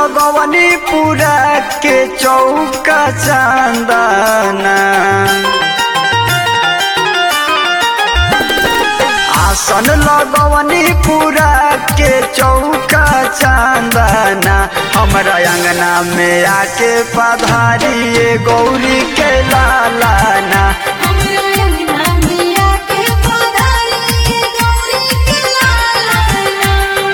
लगवनी पूरा के चौका चांदना आसन लगवनी पूरा के चौका चांदना हमरा अंगना में आके पधारिए गौरी के लालाना हमरा अंगना में आके पधारिए गौरी के लालाना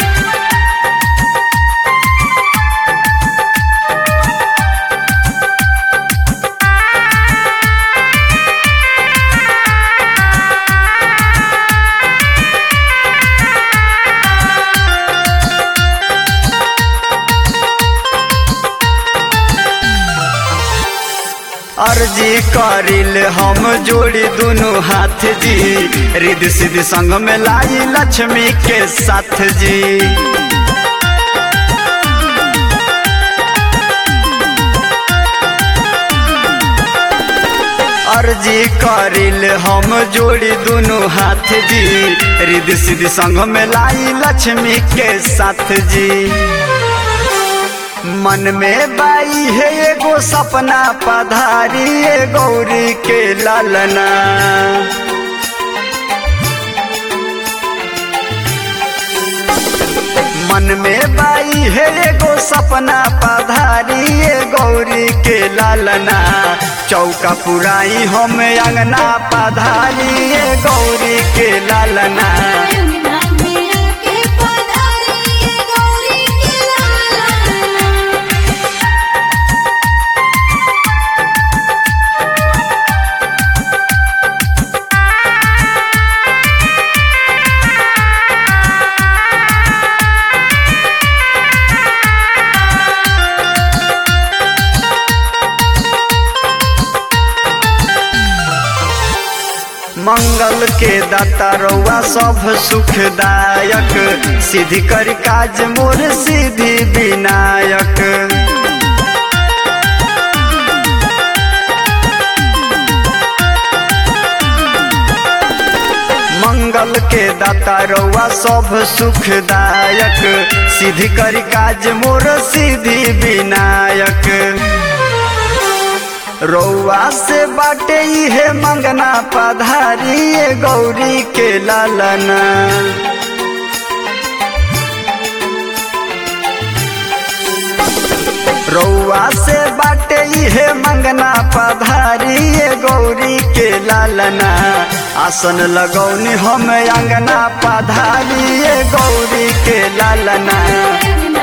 अर्जी करिल हम जोड़ी दुनु हाथ जी रिद सिद्ध संग में लाई लक्ष्मी के साथ जी अर्जी करिल हम जोड़ी दुनु हाथ जी रिद सिद्ध संग में लाई लक्ष्मी के साथ जी मन में बाई है एगो सपना पधारी ए गौरी के लालना मन में बाई है एगो सपना पधारी ए गौरी के लालना चौका पुराई हम अंगना पधारी ए गौरी के लालना अंगना में आके पधारिए गौरी के लालाना मंगल के दाता रउआ सब सुखदायक सिद्धि कर काज मोर सिद्धि विनायक मंगल के दाता रउआ सब सुखदायक सिद्धि कर काज मोर सिद्धि विनायक रउआ से बाटे इहे मंगना पधारी ए गौरी के लालना रउआ से बाटे इहे मंगना पधारी ए गौरी के लालना आसन लगौनी हम अंगना पधारी ए गौरी के लालना अंगना